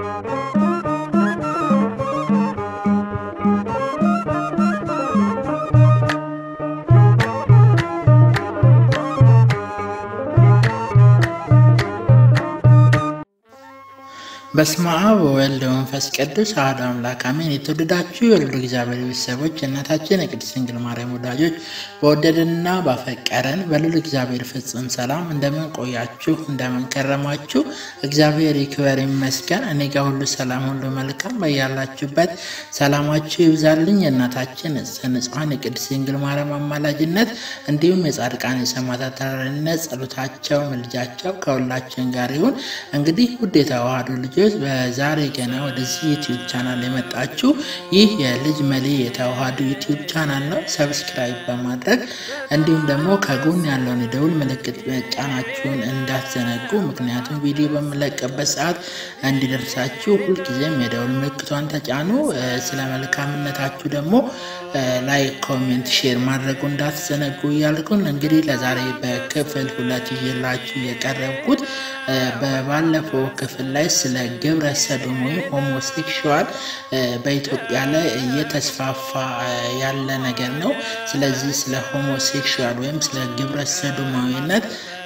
በስመ አብ ወወልድ ወመንፈስ ቅዱስ አሐዱ አምላክ አሜን። የተወደዳችሁ የወልዱ እግዚአብሔር ቤተሰቦች የእናታችን የቅድስት ድንግል ማርያም ወዳጆች በወደደንና ባፈቀረን በልዑል እግዚአብሔር ፍጹም ሰላም እንደምን ቆያችሁ? እንደምን ከረማችሁ? እግዚአብሔር ይክበር ይመስገን። እኔ ጋር ሁሉ ሰላም፣ ሁሉ መልካም። በያላችሁበት ሰላማችሁ ይብዛልኝ። የእናታችን ንጹሐን የቅድስት ድንግል ማርያም አማላጅነት እንዲሁም የጻድቃን የሰማዕታት ተራዳኢነት ጸሎታቸው፣ ምልጃቸው ከሁላችን ጋር ይሁን። እንግዲህ ውድ የተዋህዶ ልጆች በዛሬ ገና ወደዚህ ዩቲዩብ ቻናል የመጣችሁ ይህ የልጅ መሌ የተዋህዶ ዩቲዩብ ቻናል ነው። ሰብስክራይብ በማድረግ እንዲሁም ደግሞ ከጎን ያለውን የደውል ምልክት መጫናችሁን እንዳትዘነጉ። ምክንያቱም ቪዲዮ በምለቅበት ሰዓት እንዲደርሳችሁ ሁልጊዜም የደውል ምልክቷን ተጫኑ። ስለ መልካምነታችሁ ደግሞ ላይክ፣ ኮሜንት፣ ሼር ማድረጉ እንዳትዘነጉ እያልኩን እንግዲህ ለዛሬ በክፍል ሁለት ይዤላችሁ የቀረብኩት በባለፈው ክፍል ላይ ስለ ግብረ ሰዶም ወይም ሆሞሴክሹዋል በኢትዮጵያ ላይ እየተስፋፋ ያለ ነገር ነው። ስለዚህ ስለ ሆሞሴክሹዋል ወይም ስለ ግብረ ሰዶማዊነት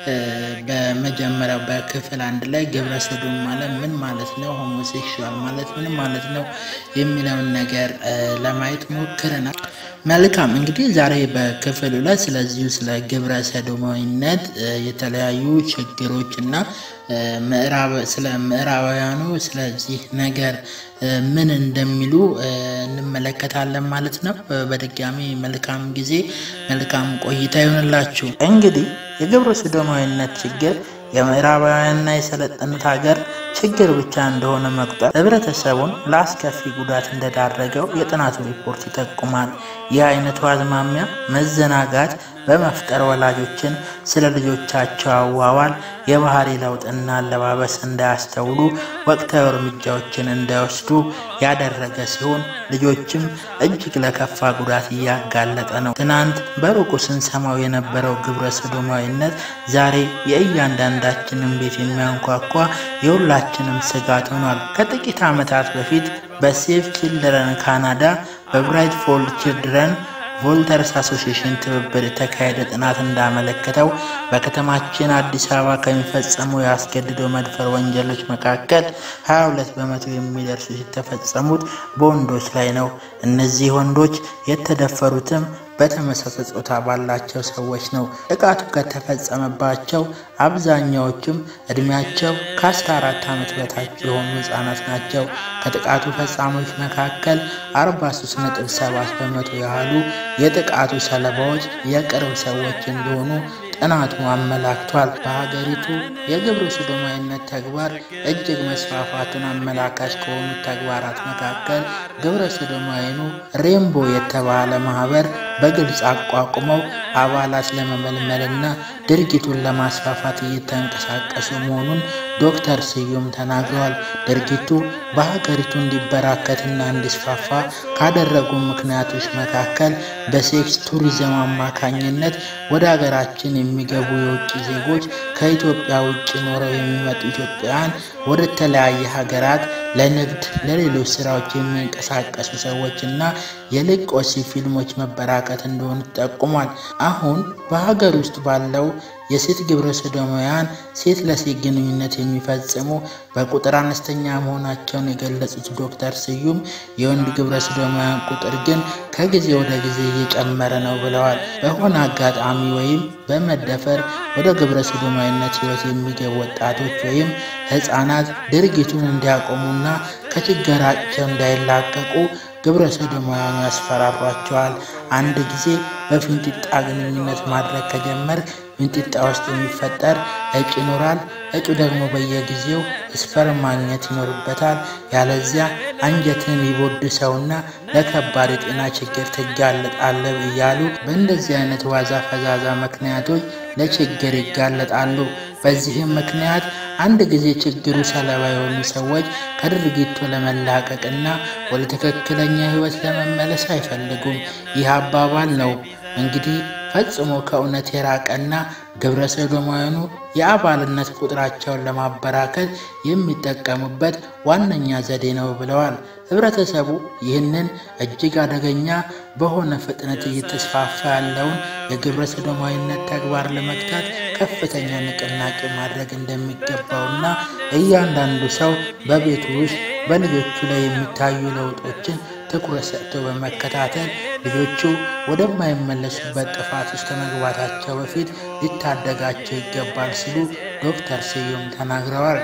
በመጀመሪያው በክፍል አንድ ላይ ግብረ ሰዶም ማለት ምን ማለት ነው፣ ሆሞሴክሹዋል ማለት ምን ማለት ነው የሚለውን ነገር ለማየት ሞክረናል። መልካም እንግዲህ ዛሬ በክፍል ሁለት ስለዚሁ ስለ ግብረ ሰዶማዊነት የተለያዩ ችግሮች እና ስለ ምዕራባውያኑ ስለዚህ ነገር ምን እንደሚሉ እንመለከታለን ማለት ነው። በድጋሚ መልካም ጊዜ መልካም ቆይታ ይሆንላችሁ። እንግዲህ የግብረ ሰዶማዊነት ችግር የምዕራባውያንና የሰለጠኑት ሀገር ችግር ብቻ እንደሆነ መቁጠር ህብረተሰቡን ለአስከፊ ጉዳት እንደዳረገው የጥናቱ ሪፖርት ይጠቁማል። ይህ አይነቱ አዝማሚያ መዘናጋት በመፍጠር ወላጆችን ስለ ልጆቻቸው አዋዋል፣ የባህሪ ለውጥና አለባበስ እንዳያስተውሉ ወቅታዊ እርምጃዎችን እንዳይወስዱ ያደረገ ሲሆን ልጆችም እጅግ ለከፋ ጉዳት እያጋለጠ ነው። ትናንት በሩቁ ስንሰማው የነበረው ግብረ ሰዶማዊነት ዛሬ የእያንዳንዳችንን ቤት የሚያንኳኳ የሁላችንም ስጋት ሆኗል። ከጥቂት ዓመታት በፊት በሴቭ ቺልድረን ካናዳ በብራይት ፎልድ ቺልድረን ቮልተርስ አሶሲሽን ትብብር የተካሄደ ጥናት እንዳመለከተው በከተማችን አዲስ አበባ ከሚፈጸሙ የአስገድዶ መድፈር ወንጀሎች መካከል 22 በመቶ የሚደርሱት የተፈጸሙት በወንዶች ላይ ነው። እነዚህ ወንዶች የተደፈሩትም በተመሳሳይ ጾታ ባላቸው ሰዎች ነው። ጥቃቱ ከተፈጸመባቸው አብዛኛዎቹም እድሜያቸው ከ14 ዓመት በታች የሆኑ ህጻናት ናቸው። ከጥቃቱ ፈጻሚዎች መካከል 43.7 በመቶ ያህሉ የጥቃቱ ሰለባዎች የቅርብ ሰዎች እንደሆኑ ጥናቱ አመላክቷል። በሀገሪቱ የግብረ ሰዶማዊነት ተግባር እጅግ መስፋፋቱን አመላካች ከሆኑት ተግባራት መካከል ግብረ ሰዶማዊኑ ሬምቦ የተባለ ማህበር በግልጽ አቋቁመው አባላት ለመመልመልና ድርጊቱን ለማስፋፋት እየተንቀሳቀሱ መሆኑን ዶክተር ስዩም ተናግረዋል። ድርጊቱ በሀገሪቱ እንዲበራከትና እንዲስፋፋ ካደረጉ ምክንያቶች መካከል በሴክስ ቱሪዝም አማካኝነት ወደ ሀገራችን የሚገቡ የውጭ ዜጎች ከኢትዮጵያ ውጭ ኖረው የሚመጡ ኢትዮጵያውያን ወደ ተለያየ ሀገራት ለንግድ፣ ለሌሎች ስራዎች የሚንቀሳቀሱ ሰዎችና የልቆሲ ፊልሞች መበራከት እንደሆኑ ጠቁሟል። አሁን በሀገር ውስጥ ባለው የሴት ግብረ ሰዶማውያን ሴት ለሴት ግንኙነት የሚፈጽሙ በቁጥር አነስተኛ መሆናቸውን የገለጹት ዶክተር ስዩም የወንድ ግብረ ሰዶማውያን ቁጥር ግን ከጊዜ ወደ ጊዜ እየጨመረ ነው ብለዋል። በሆነ አጋጣሚ ወይም በመደፈር ወደ ግብረ ሰዶማዊነት ህይወት የሚገቡ ወጣቶች ወይም ህፃናት ድርጊቱን እንዲያቆሙና ከችግራቸው እንዳይላቀቁ ግብረ ሰዶማውያኑ ያስፈራሯቸዋል። አንድ ጊዜ በፊንጢጣ ግንኙነት ማድረግ ከጀመር ፊንጢጣ ውስጥ የሚፈጠር እጭ ይኖራል። እጩ ደግሞ በየጊዜው ስፐርም ማግኘት ይኖርበታል። ያለዚያ አንጀትን ይቦድሰውና ለከባድ የጤና ችግር ትጋለጣለህ እያሉ በእንደዚህ አይነት ዋዛ ፈዛዛ ምክንያቶች ለችግር ይጋለጣሉ። በዚህም ምክንያት አንድ ጊዜ ችግሩ ሰለባ የሆኑ ሰዎች ከድርጊቱ ለመላቀቅና ወደ ትክክለኛ ህይወት ለመመለስ አይፈልጉም። ይህ አባባል ነው እንግዲህ ፈጽሞ ከእውነት የራቀና ግብረ ሰዶማውያኑ የአባልነት ቁጥራቸውን ለማበራከት የሚጠቀሙበት ዋነኛ ዘዴ ነው ብለዋል። ህብረተሰቡ ይህንን እጅግ አደገኛ በሆነ ፍጥነት እየተስፋፋ ያለውን የግብረ ሰዶማዊነት ተግባር ለመግታት ከፍተኛ ንቅናቄ ማድረግ እንደሚገባውና እያንዳንዱ ሰው በቤቱ ውስጥ በልጆቹ ላይ የሚታዩ ለውጦችን ትኩረት ሰጥቶ በመከታተል ልጆቹ ወደማይመለሱበት ጥፋት ውስጥ ከመግባታቸው በፊት ሊታደጋቸው ይገባል ሲሉ ዶክተር ስዩም ተናግረዋል።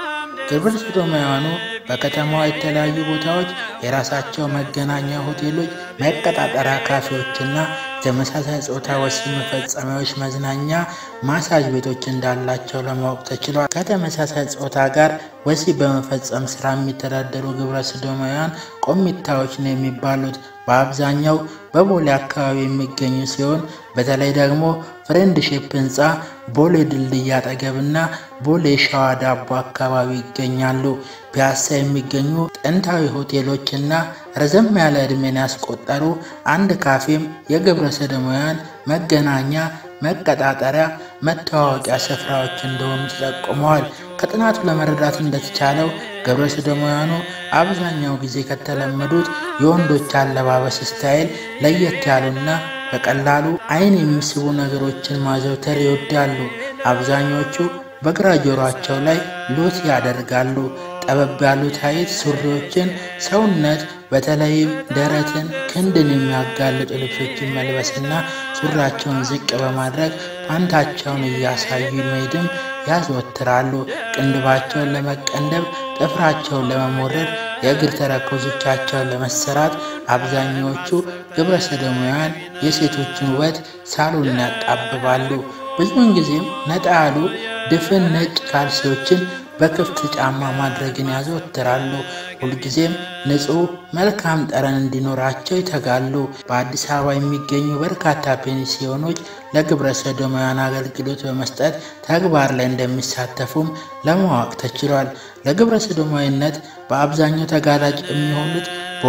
ግብረ ሰዶማውያኑ በከተማዋ የተለያዩ ቦታዎች የራሳቸው መገናኛ ሆቴሎች፣ መቀጣጠሪያ ካፌዎችና ተመሳሳይ ጾታ ወሲብ መፈጸሚያዎች፣ መዝናኛ፣ ማሳጅ ቤቶች እንዳላቸው ለማወቅ ተችሏል። ከተመሳሳይ ጾታ ጋር ወሲብ በመፈጸም ስራ የሚተዳደሩ ግብረ ሰዶማውያን ቆሚታዎች ነው የሚባሉት በአብዛኛው በቦሌ አካባቢ የሚገኙ ሲሆን በተለይ ደግሞ ፍሬንድሺፕ ህንፃ ቦሌ ድልድይ አጠገብና ቦሌ ሸዋ ዳቦ አካባቢ ይገኛሉ። ፒያሳ የሚገኙ ጥንታዊ ሆቴሎችና ረዘም ያለ ዕድሜን ያስቆጠሩ አንድ ካፌም የግብረ ሰዶማውያን መገናኛ፣ መቀጣጠሪያ፣ መተዋወቂያ ስፍራዎች እንደሆኑ ተጠቁመዋል። ከጥናቱ ለመረዳት እንደተቻለው ግብረ ሰዶማውያኑ አብዛኛው ጊዜ ከተለመዱት የወንዶች አለባበስ ስታይል ለየት ያሉና በቀላሉ ዓይን የሚስቡ ነገሮችን ማዘውተር ይወዳሉ። አብዛኞቹ በግራ ጆሯቸው ላይ ሎት ያደርጋሉ። ጠበብ ያሉ ታይት ሱሪዎችን፣ ሰውነት በተለይም ደረትን፣ ክንድን የሚያጋልጡ ልብሶችን መልበስና ሱሪያቸውን ዝቅ በማድረግ ፓንታቸውን እያሳዩ መሄድም ያዘወትራሉ። ቅንድባቸውን ለመቀንደብ፣ ጥፍራቸውን ለመሞረድ፣ የእግር ተረከዞቻቸውን ለመሰራት አብዛኛዎቹ ግብረ ሰዶማውያን የሴቶችን ውበት ሳሎን ያጣብባሉ። ብዙውን ጊዜም ነጣ ያሉ ድፍን ነጭ ካልሲዎችን በክፍት ጫማ ማድረግን ያዘወትራሉ። ሁልጊዜም ንጹሕ መልካም ጠረን እንዲኖራቸው ይተጋሉ። በአዲስ አበባ የሚገኙ በርካታ ፔንሲዮኖች ለግብረ ሰዶማውያን አገልግሎት በመስጠት ተግባር ላይ እንደሚሳተፉም ለማወቅ ተችሏል። ለግብረ ሰዶማዊነት በአብዛኛው ተጋላጭ የሚሆኑት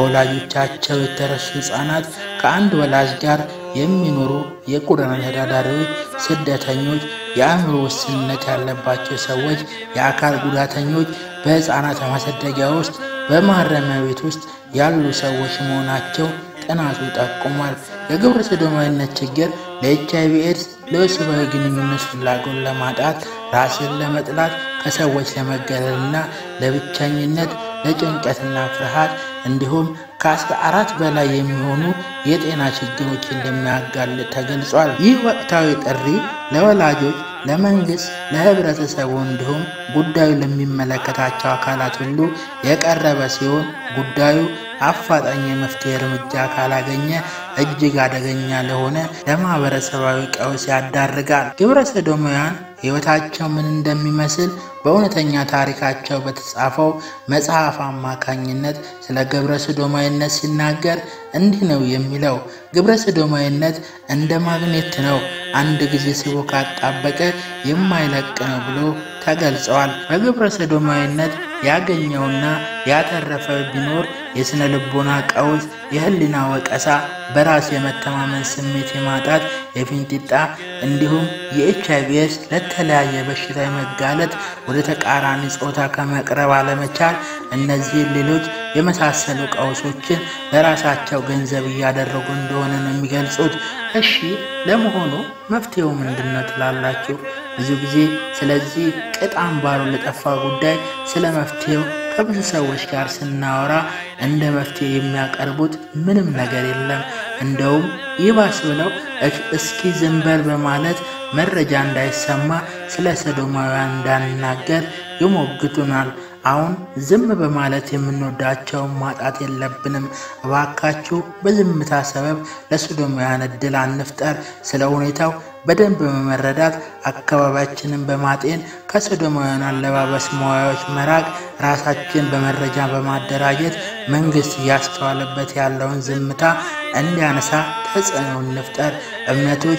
በወላጆቻቸው የተረሱ ሕፃናት፣ ከአንድ ወላጅ ጋር የሚኖሩ የጎዳና ተዳዳሪዎች፣ ስደተኞች፣ የአእምሮ ውስንነት ያለባቸው ሰዎች፣ የአካል ጉዳተኞች፣ በሕፃናት ማሳደጊያ ውስጥ፣ በማረሚያ ቤት ውስጥ ያሉ ሰዎች መሆናቸው ጥናቱ ጠቁሟል። የግብረ ሰዶማዊነት ችግር ለኤች አይቪ ኤድስ፣ ለወሲባዊ ግንኙነት ፍላጎት ለማጣት፣ ራስን ለመጥላት፣ ከሰዎች ለመገለልና ለብቸኝነት፣ ለጭንቀትና ፍርሃት እንዲሁም ከአስራ አራት በላይ የሚሆኑ የጤና ችግሮች እንደሚያጋልጥ ተገልጿል። ይህ ወቅታዊ ጥሪ ለወላጆች፣ ለመንግስት፣ ለህብረተሰቡ እንዲሁም ጉዳዩ ለሚመለከታቸው አካላት ሁሉ የቀረበ ሲሆን ጉዳዩ አፋጣኝ የመፍትሄ እርምጃ ካላገኘ እጅግ አደገኛ ለሆነ ለማህበረሰባዊ ቀውስ ያዳርጋል። ግብረ ሰዶማውያን ሕይወታቸው ምን እንደሚመስል በእውነተኛ ታሪካቸው በተጻፈው መጽሐፍ አማካኝነት ስለ ግብረ ሰዶማዊነት ሲናገር እንዲህ ነው የሚለው። ግብረ ሰዶማዊነት እንደ ማግኔት ነው፣ አንድ ጊዜ ስቦ ካጣበቀ የማይለቅ ነው ብሎ ተገልጸዋል። በግብረ ሰዶማዊነት ያገኘውና ያተረፈ ቢኖር የሥነ ልቦና ቀውስ፣ የህሊና ወቀሳ፣ በራስ የመተማመን ስሜት የማጣት፣ የፊንጢጣ እንዲሁም የኤች አይ ቪ ኤድስ ለተለያየ በሽታ የመጋለጥ፣ ወደ ተቃራኒ ጾታ ከመቅረብ አለመቻል፣ እነዚህን ሌሎች የመሳሰሉ ቀውሶችን ለራሳቸው ገንዘብ እያደረጉ እንደሆነ ነው የሚገልጹት። እሺ ለመሆኑ መፍትሄው ምንድን ነው ትላላችሁ? ብዙ ጊዜ ስለዚህ ቅጥ አምባሩ ለጠፋ ጉዳይ ስለ መፍትሄው ከብዙ ሰዎች ጋር ስናወራ እንደ መፍትሄ የሚያቀርቡት ምንም ነገር የለም። እንደውም ይባስ ብለው እስኪ ዝም በል በማለት መረጃ እንዳይሰማ ስለ ሰዶማውያን እንዳንናገር ይሞግቱናል። አሁን ዝም በማለት የምንወዳቸውን ማጣት የለብንም። እባካችሁ በዝምታ ሰበብ ለሰዶማውያን እድል አንፍጠር። ስለ ሁኔታው በደንብ በመረዳት አካባቢያችንን በማጤን ከሰዶማውያን አለባበስ መዋያዎች መራቅ፣ ራሳችን በመረጃ በማደራጀት መንግስት እያስተዋለበት ያለውን ዝምታ እንዲያነሳ ተጽዕኖ እንፍጠር። እምነቶች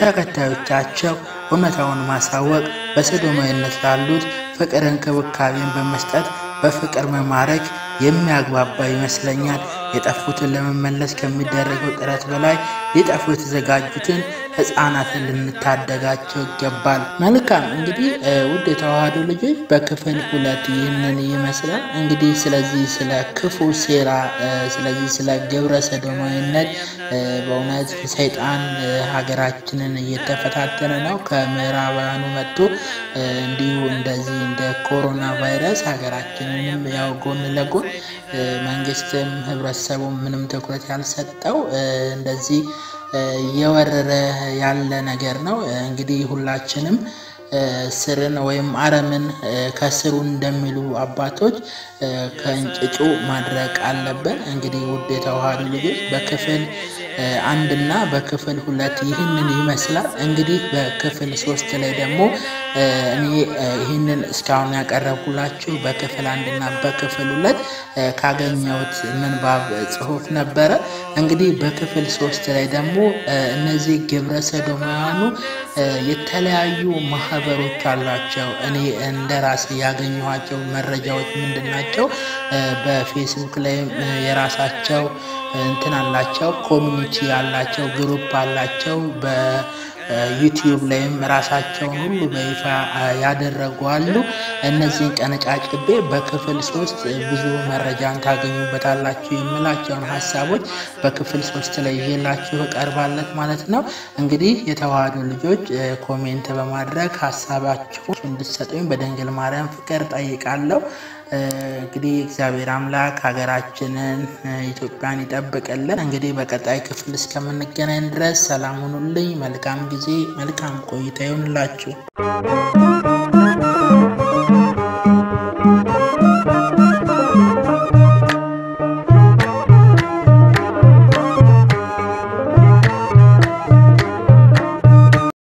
ለተከታዮቻቸው እውነታውን ማሳወቅ፣ በሰዶማዊነት ላሉት ፍቅር እንክብካቤን በመስጠት በፍቅር መማረክ የሚያግባባ ይመስለኛል። የጠፉትን ለመመለስ ከሚደረገው ጥረት በላይ ሊጠፉ የተዘጋጁትን ህፃናትን ልንታደጋቸው ይገባል። መልካም እንግዲህ ውድ የተዋህዶ ልጆች በክፍል ሁለት ይህንን ይመስላል። እንግዲህ ስለዚህ ስለ ክፉ ሴራ፣ ስለዚህ ስለ ግብረ ሰዶማዊነት በእውነት ሰይጣን ሀገራችንን እየተፈታተነ ነው። ከምዕራባውያኑ መጥቶ እንዲሁ እንደዚህ እንደ ኮሮና ቫይረስ ሀገራችንንም ያው ጎን ለጎን መንግስትም ህብረተሰቡም ምንም ትኩረት ያልሰጠው እንደዚህ እየወረረ ያለ ነገር ነው። እንግዲህ ሁላችንም ስርን ወይም አረምን ከስሩ እንደሚሉ አባቶች ከእንጭጩ ማድረቅ አለብን። እንግዲህ ውድ የተዋህዶ ልጆች በክፍል አንድና በክፍል ሁለት ይህንን ይመስላል። እንግዲህ በክፍል ሶስት ላይ ደግሞ እኔ ይህንን እስካሁን ያቀረብኩላችሁ በክፍል አንድና በክፍል ሁለት ካገኘሁት ምንባብ ጽሑፍ ነበረ። እንግዲህ በክፍል ሶስት ላይ ደግሞ እነዚህ ግብረ ሰዶማውያኑ የተለያዩ ማህበሮች አሏቸው። እኔ እንደ ራሴ ያገኘኋቸው መረጃዎች ምንድን ናቸው? በፌስቡክ ላይም የራሳቸው እንትን አላቸው፣ ኮሚኒቲ አላቸው፣ ግሩፕ አላቸው። በዩቲዩብ ላይም ራሳቸውን ሁሉ በይፋ ያደረጉ አሉ። እነዚህን ቀነጫጭቤ በክፍል ሶስት ብዙ መረጃን ታገኙበታላችሁ የምላቸውን ሀሳቦች በክፍል ሶስት ላይ ይዤላችሁ እቀርባለት ማለት ነው። እንግዲህ የተዋህዶ ልጆች ኮሜንት በማድረግ ሀሳባችሁ እንድትሰጡኝ በድንግል ማርያም ፍቅር ጠይቃለሁ። እንግዲህ እግዚአብሔር አምላክ ሀገራችንን ኢትዮጵያን ይጠብቅልን። እንግዲህ በቀጣይ ክፍል እስከምንገናኝ ድረስ ሰላም ሁኑልኝ። መልካም ጊዜ፣ መልካም ቆይታ ይሆንላችሁ።